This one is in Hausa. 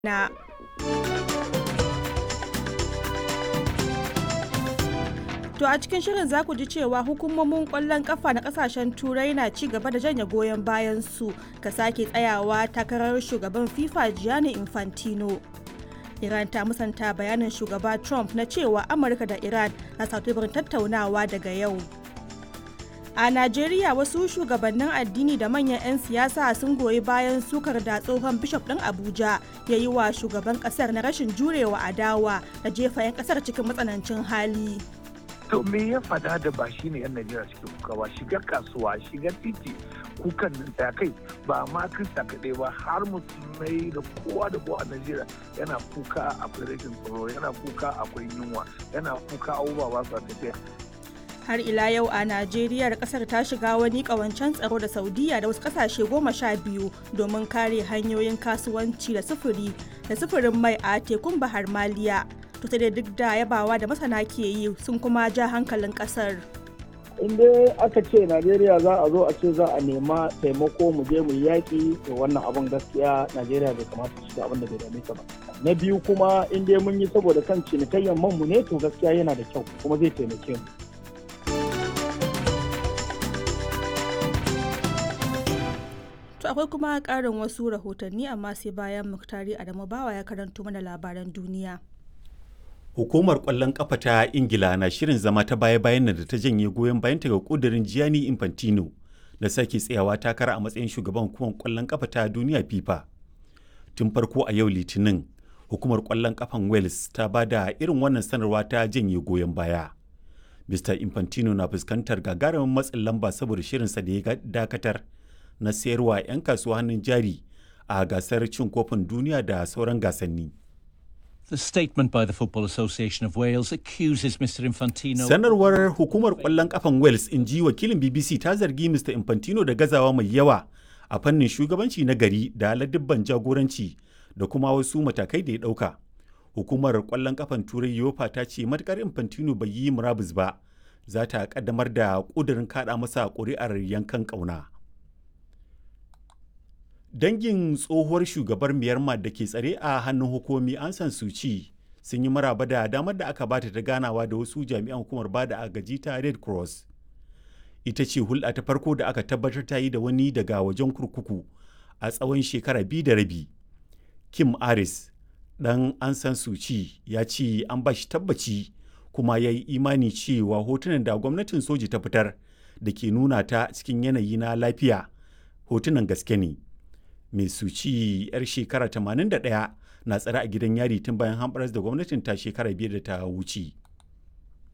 na To a cikin shirin za ku ji cewa hukumomin kwallon kafa na kasashen turai na ci gaba da janye goyon bayan su ga sake tsayawa takarar shugaban FIFA Gianni Infantino. Iran ta musanta bayanin shugaba Trump na cewa Amurka da Iran na satubarin tattaunawa daga yau. A Najeriya wasu shugabannin addini da manyan 'yan siyasa sun goyi bayan sukar da tsohon bishop ɗin Abuja ya yi wa shugaban ƙasar na rashin jurewa adawa da jefa 'yan ƙasar cikin matsanancin hali. to me ya fada da ba shi ne yan najeriya suke kuka ba shiga kasuwa shiga titi kukan nan ta kai ba ma krista kaɗai ba har musulmai da kowa da kowa a najeriya yana kuka akwai rashin tsaro yana kuka akwai yunwa yana kuka abubuwa ba su tafiya har ila yau a najeriya kasar ta shiga wani kawancen tsaro da saudiya da wasu kasashe goma sha biyu domin kare hanyoyin kasuwanci da sufuri da sufurin mai a tekun bahar maliya to sai dai duk da yabawa da masana ke yi sun kuma ja hankalin kasar in dai aka ce najeriya za a zo a ce za a nema taimako mu je mu yaƙi to wannan abin gaskiya najeriya bai kamata su shiga abin da bai dame ta ba na biyu kuma in dai mun yi saboda kan cinikayyar man mu ne to gaskiya yana da kyau kuma zai taimake mu To akwai kuma ƙarin wasu rahotanni amma sai bayan Muktari Adamu Bawa ya karanto mana labaran duniya. Hukumar ƙwallon ƙafa ta Ingila na shirin zama ta baya-bayan da ta janye goyon bayanta ga ƙudurin Gianni Infantino da sake tsayawa takara a matsayin shugaban hukumar ƙwallon ƙafa ta duniya FIFA. Tun farko a yau Litinin, hukumar ƙwallon ƙafan Wales ta ba da irin wannan sanarwa ta janye goyon baya. Mr. Infantino na fuskantar gagarumin matsin lamba saboda shirinsa da ya dakatar na sayarwa 'yan kasuwa hannun jari a gasar cin kofin duniya da sauran gasanni. The statement by the Football Association of Wales accuses Mr. Infantino. Sanarwar hukumar ƙwallon ƙafan Wales in ji wakilin BBC ta zargi Mr. Infantino da gazawa mai yawa a fannin shugabanci na gari da ladibban jagoranci da kuma wasu matakai da ya ɗauka. Hukumar ƙwallon ƙafan Turai Yofa ta ce matukar Infantino bai yi murabus ba, za ta ƙaddamar da ƙudurin kaɗa masa ƙuri'ar yankan ƙauna. dangin tsohuwar shugabar myanmar da ke tsare a hannun hukumi an san suci sun yi maraba da damar da aka bata ta ganawa da wasu jami'an hukumar bada agaji ta red cross ita ce hulɗa ta farko da aka tabbatar ta yi da wani daga wajen kurkuku a tsawon shekara biyu da rabi kim aris dan an san suci ya ce an ba shi tabbaci kuma ya yi imani cewa hotunan da gwamnatin soji ta fitar da ke nuna ta cikin yanayi na lafiya hotunan gaske ne mai suci 'yar shekara 81 na tsare a gidan yari tun bayan hamɓaras da gwamnatin ta shekara biyar da ta wuce